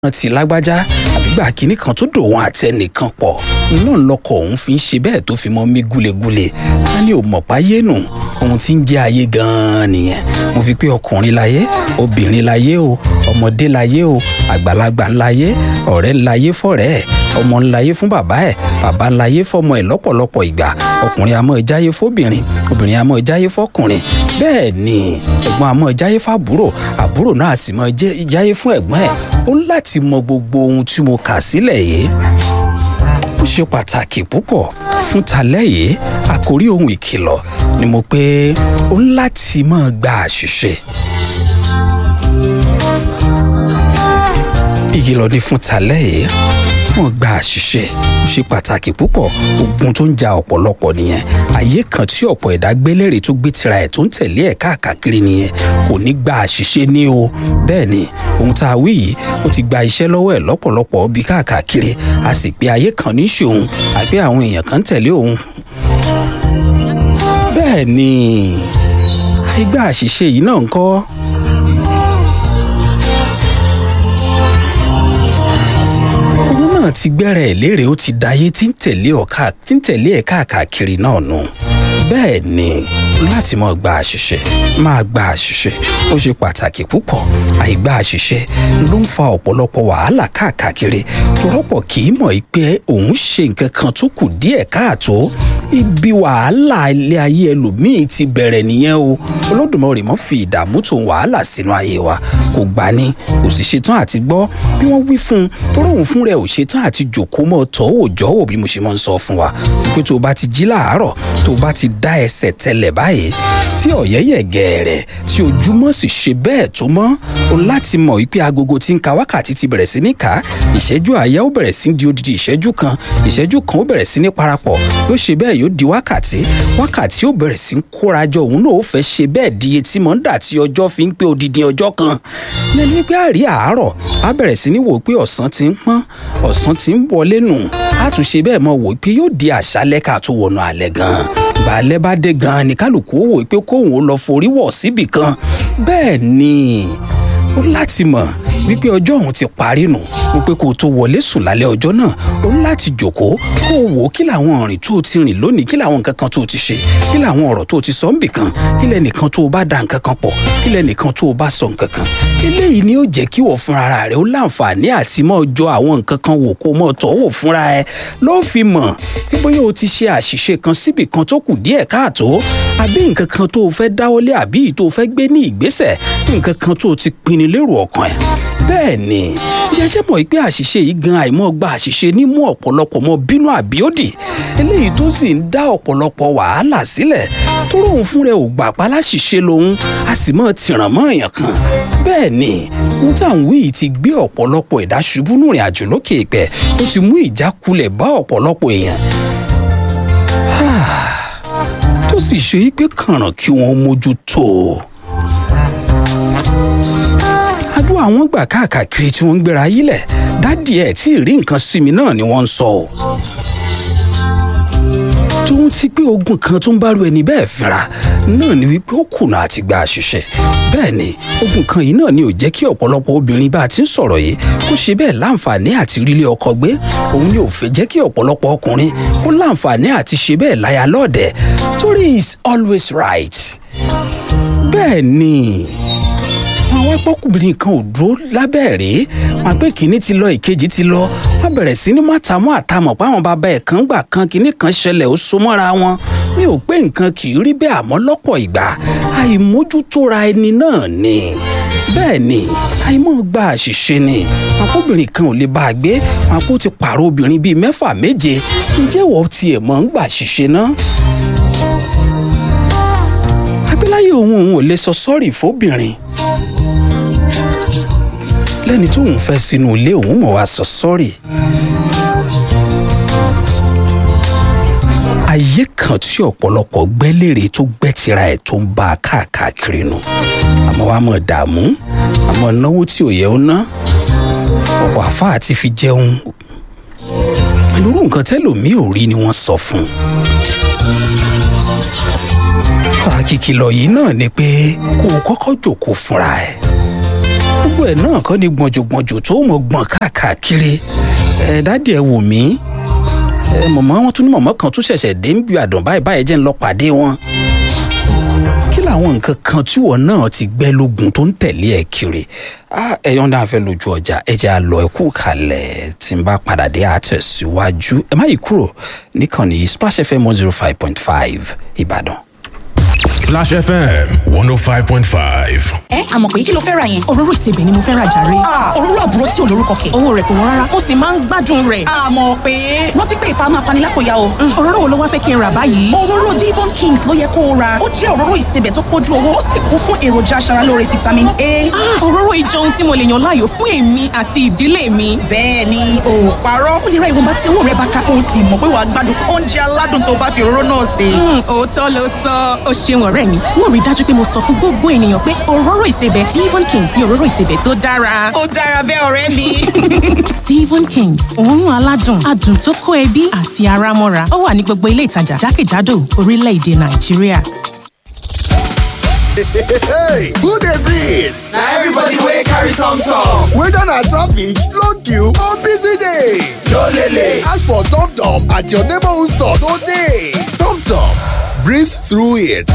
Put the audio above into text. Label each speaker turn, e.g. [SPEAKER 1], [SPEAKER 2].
[SPEAKER 1] ti lágbájá àbígbà kínní kan tó dòun àti ẹnìkan pọ̀ náà lọkọ̀ òun fi ń ṣe bẹ́ẹ̀ tó fi mọ́ mí gúlegúle á ní ò mọ̀ páyé nù ohun tí ń jẹ́ ayé gan-an nìyẹn mo fi pé ọkùnrin láyé obìnrin láyé o ọmọdé láyé o àgbàlagbà ńláyé ọ̀rẹ́ ńláyé fọ̀rẹ́ ẹ̀ ọmọ ńláyé fún bàbá ẹ̀ bàbá ńláyé fọmọ ẹ̀ lọ́pọ̀lọpọ̀ ìgbà ọkùnrin àmọ́ ìjáyé fóbìnrin obìnrin àmọ́ ìjáyé fọkùnrin bẹ́ẹ̀ ni ẹ̀gbọ́n àmọ́ ìjáyé fàbúrò àbúrò náà sì mọ́ ìjáyé fún ẹ̀gbọ́n ẹ̀ ó láti mọ gbogbo ohun tí mo kà sílẹ̀ yìí ó ṣe pàtàkì púpọ̀ fún talẹ́ yìí àkórí ohun ìkìlọ̀ ni mo pé ó láti máa gba àṣìṣe. ìkìlọ̀ ni fún talẹ́ yìí wọ́n gba àṣìṣe ó ṣe pàtàkì púpọ̀ ogun tó ń ja ọ̀pọ̀lọpọ̀ nìyẹn ayé kan tí ọ̀pọ̀ ẹ̀dá gbélére tó gbé tira ẹ̀ tó ń tẹ̀lé ẹ̀ káàkiri nìyẹn kò ní gba àṣìṣe ní o bẹ́ẹ̀ ni ohun tá a wí yìí ó ti gba iṣẹ́ lọ́wọ́ ẹ̀ lọ́pọ̀lọpọ̀ bí káàkiri a sì pé ayé kan ní ṣòun àbí àwọn èèyàn kan tẹ̀lé òun bẹ́ẹ̀ ni ìgbà àṣìṣe yìí náà ń kọ́ náà ti gbẹ́rẹ̀ ẹ̀ léèrè ó ti dayé tí ń tẹ̀lé ọ̀ka tí ń tẹ̀lé ẹ̀ káàkiri náà nù. bẹ́ẹ̀ ni láti máa gba àṣìṣe máa gba àṣìṣe ó ṣe pàtàkì púpọ̀ àìgbà àṣìṣe ló ń fa ọ̀pọ̀lọpọ̀ wàhálà káàkiri rọ́pọ̀ kì í mọ̀ pé òun ṣe nǹkan kan tó kù díẹ̀ káàtó ibi wàhálà ilé ayé ẹlòmíín ti bẹ̀rẹ̀ nìyẹn o olódùmarè mọ́ fi ìdààmú tó wàhálà sínú ayé wa kò gbà ní kò sì ṣetán àti gbọ́ bí wọ́n wí fún un tó rọrùn fún rẹ̀ ò ṣetán àti jòkó mọ́ tọ́ òòjọ́ wò bí mo ṣe máa ń sọ fún wa pé tó o bá ti jí láàárọ̀ tó o bá ti dá ẹsẹ̀ tẹlẹ̀ báyìí tí ọ̀yẹ́yẹ̀ gẹ̀ẹ́rẹ̀ tí ojúmọ́ sì ṣe bẹ́ẹ̀ tó mọ́ o láti mọ̀ wípé agogo tí ń ka wákàtí ti bẹ̀rẹ̀ sí ní ká ìṣẹ́jú àyá ó bẹ̀rẹ̀ sí di odidi ìṣẹ́jú kan ìṣẹ́jú kan ó bẹ̀rẹ̀ sí ní parapọ̀ yóò ṣe bẹ́ẹ̀ yóò di wákàtí wákàtí ó bẹ̀rẹ̀ sí ń kórajọ òun náà ó fẹ́ ṣe bẹ́ẹ̀ di etí mọ́ ń dà tí ọjọ́ fi ń pé odidi ọjọ́ kan lẹ́ni pé àrí àárọ̀ á bẹ̀rẹ̀ sí ní wò pé ọ̀sán ti ń pọ́n ọ̀sán ti ń wọlé nù á tún ṣe bẹ́ẹ̀ mọ́ wò pé yóò di àṣálẹ́ ká tó wọnú alẹ́ gan-an balẹ̀ bá dé gan-an ní kálukú ó wò pé kóun ó lọ forí wọ̀ síbì kan bẹ́ẹ̀ ni ó láti mọ̀ wípé ọjọ́ òun ti parí nù wípé kó o tó wọlé sùn lálẹ́ ọjọ́ náà ó ń láti jòkóó kó o wò ó kí làwọn ọ̀rìn tó o ti rìn lónìí kí làwọn nǹkan kan tó o ti ṣe kí làwọn ọ̀rọ̀ tó o ti sọ ń bì kan kí lẹ́nìkan tó o bá da nǹkan kan pọ̀ kí lẹ́nìkan tó o bá sọ nǹkan kan eléyìí ni ó jẹ́ kí wọ́n fúnra rẹ̀ ó láǹfààní àti mọ́ jọ àwọn nǹkan kan wò kó mọ́ tọ́ wò fúnra ẹ ló fi mọ̀ pé bóyá o ti ṣe àṣìṣe kan síbì kan tó kù díẹ̀ káàtó àbí nǹkan kan tó o fẹ́ dáwọ́lé àbí tó o fẹ́ gbé ní ìgbésẹ̀ nǹkan kan tó o ti pinnu lérò ọkàn ẹ̀ bẹ́ẹ̀ ni jẹjẹ mọ̀ pé àṣìṣe yìí gan àìmọ̀ gba àṣìṣe ní mú ọ̀pọ̀lọpọ̀ mọ́ bínú àbíòdì eléyìí tó sì ń dá ọ̀pọ̀lọpọ̀ wàhálà sílẹ̀ tó lóun fún rẹ̀ ò gbà pa láṣìṣe lòun a sì mọ̀ tìràn mọ́ èèyàn kan bẹ́ẹ̀ ni ohun tí àwọn yìí ti gbé ọ̀pọ̀lọpọ̀ ẹ̀dá ṣubú nù rìn àjò lókè ìpẹ́ ó ti mú ìjákulẹ̀ bá ọ̀pọ̀lọpọ̀ èèyàn tó sì ṣe pé kànràn kí wọ́n mójútó o àdúrà wọn gbà káàkiri tí wọ́n ń gbéra yílẹ̀ dádì ẹ̀ tí ì rí nǹkan sí mi náà ni wọ́n ń sọ o. tóun ti pé ogun kan tó ń bá ru ẹni bẹ́ẹ̀ fínra náà ni wípé ó kùnà àti gba àṣìṣe bẹ́ẹ̀ ni ogun kan yìí náà ni ò jẹ́ kí ọ̀pọ̀lọpọ̀ obìnrin bá a ti ń sọ̀rọ̀ yìí kó ṣe bẹ́ẹ̀ láǹfààní àti rílé ọkọ gbé òun ni ò fẹ́ jẹ́ kí ọ̀pọ̀lọpọ̀ ọkùnrin kó láǹfààní àti ṣe bẹ́ẹ̀ láya lọ́ọ̀dẹ̀ torí is always right bẹ́ẹ̀ ni àwọn apọ́kùnrin kan ò dúró lábẹ́ rèé wọn pé kínní ti lọ ìkejì ti lọ wọn bẹ̀rẹ̀ sí ní mátàmú àtàmọ̀ páwọn bàbá ẹ̀ kan gbà kan kínní kan ṣẹlẹ̀ ó so mọ́ra wọn mi ò pé nǹkan kì í rí bẹ́ẹ̀ àmọ́ lọ́pọ̀ ìgbà àìmójútóra ẹni náà ni bẹ́ẹ̀ ni àìmọ̀ gba àṣìṣe ni àpọ́bìnrin kan ò lè bá a gbé wọn kó ti pààrọ̀ obìnrin bíi mẹ́fà méje ǹjẹ́ wọ́n tiẹ̀ mọ̀ ń gbà àṣìṣe náà abíláyé òun òun ò lè sọ sọ́ọ̀rì fóbìnrin lẹ́ni tó ń fẹ́ sínú ilé òun mọ̀ wá sọ sọ́ọ̀rì. ayé kan tí ọ̀pọ̀lọpọ̀ gbẹ́lérè tó gbẹ́tira ẹ̀ tó ń bá a káàkiri nù àmọ́ wàá mọ̀ dààmú àmọ́ náwó tí ò yẹ ó ná ọ̀pọ̀ àfáà ti fi jẹun pẹ̀lú nǹkan tẹ́lòmíì ò rí ni wọ́n sọ fún un. àkìkìlọ̀ yìí náà ni pé kó o kọ́kọ́ jòkó fúnra ẹ̀ gbogbo ẹ̀ náà kọ́ ni gbọ̀njọ̀gbọ̀njọ̀ tó mọ̀ gbọ̀n káàkiri ẹ̀ dádì ẹ̀ wò mí ẹ̀ mọ̀mọ́ wọn tún ní mọ̀mọ́ kan tún ṣẹ̀ṣẹ̀ dé ń bí àdàn báyìí báyìí jẹ́ ń lọ pàdé wọn kí làwọn nǹkan kan tí wọn náà ti gbẹ́ lógun tó ń tẹ̀lé ẹ̀ kiri ẹ̀yọ́n náà fẹ́ lójú ọjà ẹ̀jẹ̀ àlọ́ ẹ̀kú kalẹ̀ tí n bá padà dé àtẹ̀síwájú ẹ má yí kúrò níkànnì splash fm one zero five point five ìbàdàn.
[SPEAKER 2] Splash FM 105.5.
[SPEAKER 3] ẹ àmọ̀ pé kí ló fẹ́ ra yẹn.
[SPEAKER 4] òróró ìsebẹ̀ ni mo fẹ́ ra jàre.
[SPEAKER 3] òróró àbúrò tí ò lórúkọ kẹ̀.
[SPEAKER 4] owó rẹ̀ kò wọ́n rárá ó sì máa ń gbádùn rẹ̀.
[SPEAKER 3] àmọ̀ pé rántí pé ìfà máa fani lápò ya o.
[SPEAKER 4] òróró wo ló wá fẹ́ kí n rà báyìí.
[SPEAKER 3] òróró Devon Kings ló yẹ kó o ra ó jẹ́ òróró ìsebẹ̀ tó pójú owó ó sì kún fún èròjà aṣaralóore vitamin A.
[SPEAKER 4] òróró ìjọ ohun tí mo lè yàn láàyò fún èmi àti ìdílé mi.
[SPEAKER 3] bẹ́ẹ̀ ni o ò parọ́ ó lè ra ìwọ̀nba tí owó rẹ bá ká o sì mọ̀ pé wàá gbádùn oúnjẹ aládùn tó bá fi òróró náà sè.
[SPEAKER 4] òótọ́ ló sọ ó ṣeun ọ̀rẹ́ mi wọ́n rí dájú pé mo sọ fún gbogbo ènìyàn pé òróró ìsebẹ̀ Devon Kings ni òróró ìsebẹ̀ tó dára.
[SPEAKER 3] ó dára bẹ́ẹ̀ ọ̀rẹ́ mi.
[SPEAKER 4] Devon Kings òórùn aládùn adùn tó kó ẹbí àti ara mọ́ra ó wà ní gbogbo ilé ìtajà jákèjádò orílẹ̀-èdè Nàìjíríà.
[SPEAKER 5] hey, who dey breathe?
[SPEAKER 6] na everybody wey carry tom tom.
[SPEAKER 5] Whether na traffic, long queue or busy day.
[SPEAKER 6] no lele.
[SPEAKER 5] Ask for Tom Tom at your neighborhood store today. Tom Tom, breathe through it.